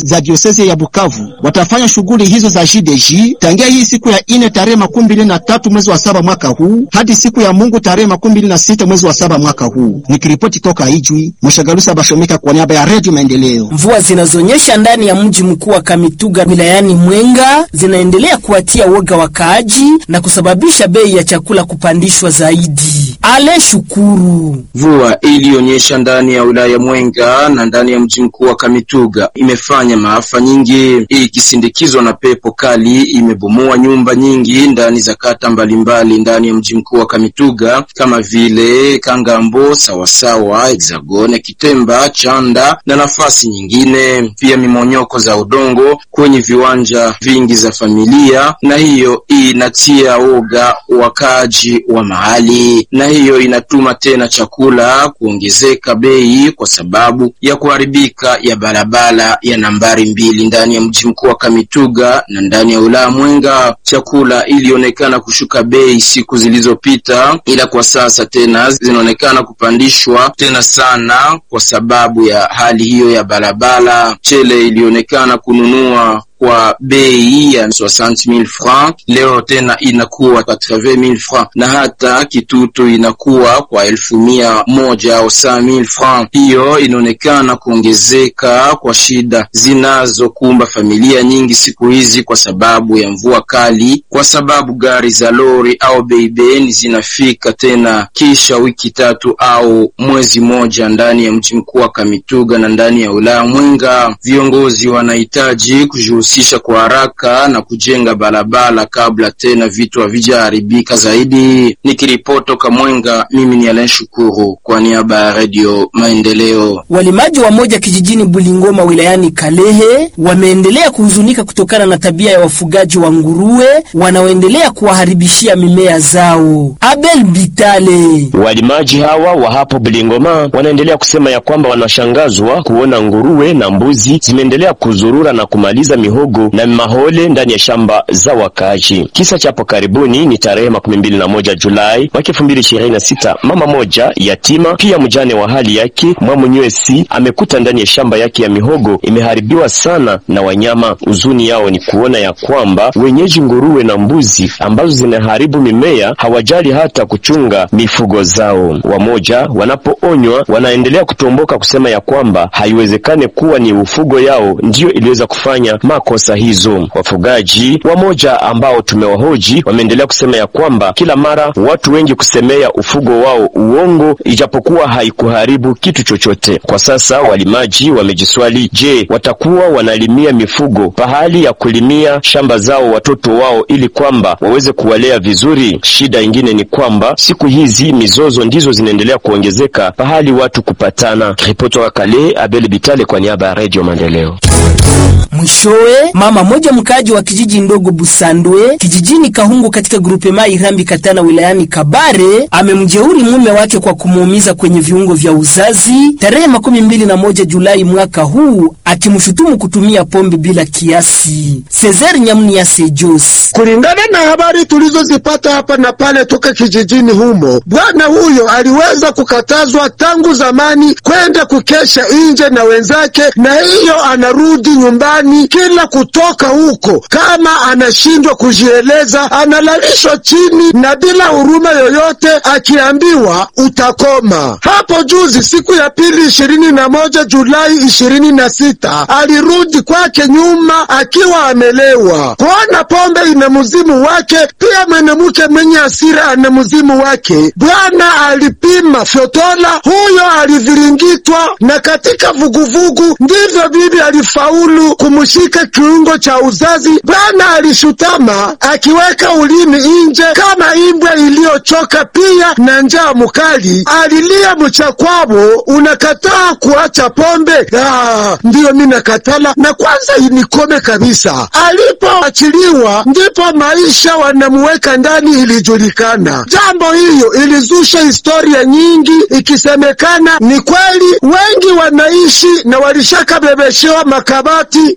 za diosezi ya Bukavu watafanya shughuli hizo za JDJ tangia hii siku ya ine tarehe makumi mbili na tatu mwezi wa saba mwaka huu hadi siku ya Mungu tarehe makumi mbili na sita mwezi wa saba mwaka huu. Nikiripoti toka Ijwi, Mshagalusa Bashomika kwa niaba ya Redio Maendeleo. Mvua zinazonyesha ndani ya mji mkuu wa Kamituga wilayani Mwenga zinaendelea kuwatia woga wakaaji na kusababisha bei ya chakula kupandishwa zaidi. Ale Shukuru. Mvua iliyonyesha ndani ya wilaya Mwenga na ndani ya mji mkuu wa Kamituga imefanya maafa nyingi, ikisindikizwa na pepo kali imebomoa nyumba nyingi ndani za kata mbalimbali ndani ya mji mkuu wa Kamituga kama vile Kangambo, Sawasawa, Hexagone, Kitemba, Chanda na nafasi nyingine. Pia mimonyoko za udongo kwenye viwanja vingi za familia, na hiyo inatia woga wakaaji wa mahali, na hiyo inatuma tena chakula kuongezeka bei kwa sababu ya kuharibika ya barabara ya nambari mbili ndani ya mji mkuu wa Kamituga na ndani ya wilaya Mwenga. Chakula ilionekana kushuka bei siku zilizopita, ila kwa sasa tena zinaonekana kupandishwa tena sana kwa sababu ya hali hiyo ya barabara. Chele ilionekana kununua kwa bei ya 60000 francs, leo tena inakuwa 80000 francs, na hata kitutu inakuwa kwa elfu mia moja au 100000 francs. Hiyo inaonekana kuongezeka kwa shida zinazokumba familia nyingi siku hizi kwa sababu ya mvua kali, kwa sababu gari za lori au beibeni zinafika tena kisha wiki tatu au mwezi moja ndani ya mji mkuu wa Kamituga na ndani ya wilaya Mwenga. Viongozi wanahitaji kujihusisha kwa haraka na kujenga barabara kabla tena vitu havijaharibika zaidi. Nikiripoti toka Mwenga, mimi ni Alain Shukuru kwa niaba ya Radio Maendeleo. Walimaji wa moja kijijini Bulingoma wilayani Kalehe wameendelea kuhuzunika kutokana na tabia ya wafugaji wa nguruwe wanaoendelea kuwaharibishia mimea zao. Abel Bitale. Walimaji hawa wa hapo Bulingoma wanaendelea kusema ya kwamba wanashangazwa kuona nguruwe na mbuzi zimeendelea kuzurura na kumaliza mihogo na mahole ndani ya shamba za wakaaji. Kisa cha hapo karibuni ni tarehe makumi mbili na moja Julai mwaka elfu mbili ishirini na sita mama moja yatima pia mjane wa hali yake Mwamunywesi amekuta ndani ya shamba yake ya mihogo imeharibiwa sana na wanyama. Huzuni yao ni kuona ya kwamba wenyeji nguruwe na mbuzi ambazo zinaharibu mimea hawajali hata kuchunga mifugo zao. Wamoja wanapoonywa wanaendelea kutomboka kusema ya kwamba haiwezekane kuwa ni ufugo yao ndiyo iliweza kufanya makosa hizo. Wafugaji wamoja ambao tumewahoji wameendelea kusema ya kwamba kila mara watu wengi kusemea ufugo wao uongo, ijapokuwa haikuharibu kitu chochote. Kwa sasa walimaji wamejiswali, je, watakuwa wanalimia mifugo pahali ya kulimia shamba zao watoto wao ili kwamba waweze kuwalea vizuri? Shida ingine ni kwamba siku hizi mizozo ndizo zinaendelea kuongezeka pahali watu kupatana. Ripoti wa Kale, Abel Bitale kwa niaba ya Radio Maendeleo. Mwishowe, mama moja mkaaji wa kijiji ndogo Busandwe kijijini Kahungu katika grupe mai Irambi Katana wilayani Kabare amemjeuri mume wake kwa kumuumiza kwenye viungo vya uzazi tarehe makumi mbili na moja Julai mwaka huu akimshutumu kutumia pombe bila kiasi. Cesar Nyamnia Sejos. Kulingana na habari tulizozipata hapa na pale toka kijijini humo, bwana huyo aliweza kukatazwa tangu zamani kwenda kukesha nje na wenzake, na hiyo anarudi nyumbani kila kutoka huko, kama anashindwa kujieleza, analalishwa chini na bila huruma yoyote, akiambiwa utakoma. Hapo juzi siku ya pili ishirini na moja Julai ishirini na sita alirudi kwake nyuma akiwa amelewa, kuona pombe ina mzimu wake. Pia mwanamke mwenye hasira ana mzimu wake. Bwana alipima fyotola, huyo aliviringitwa, na katika vuguvugu ndivyo bibi alifaulu kumshika kiungo cha uzazi. Bwana alishutama akiweka ulimi nje kama imbwa iliyochoka, pia na njaa mukali. Alilia mchakwabo, unakataa kuacha pombe? Ah, ndiyo mi nakatala, na kwanza inikome kabisa. Alipoachiliwa ndipo maisha wanamuweka ndani ilijulikana. Jambo hiyo ilizusha historia nyingi, ikisemekana ni kweli wengi wanaishi na walishakabebeshewa makabati na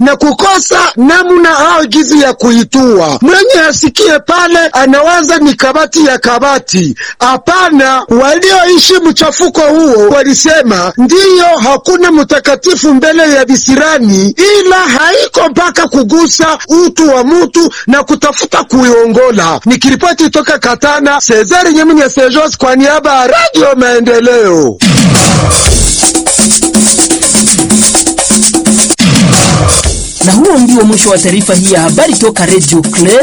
na kukosa namna au gizi ya kuitua. Mwenye asikie pale anawaza ni kabati ya kabati. Hapana, walioishi mchafuko huo walisema ndiyo, hakuna mtakatifu mbele ya visirani, ila haiko mpaka kugusa utu wa mutu na kutafuta kuiongola. Nikiripoti toka Katana, Cesar Nyemnya Sejos kwa niaba ya Radio Maendeleo. Na huo ndio mwisho wa taarifa hii ya habari toka Radio Club.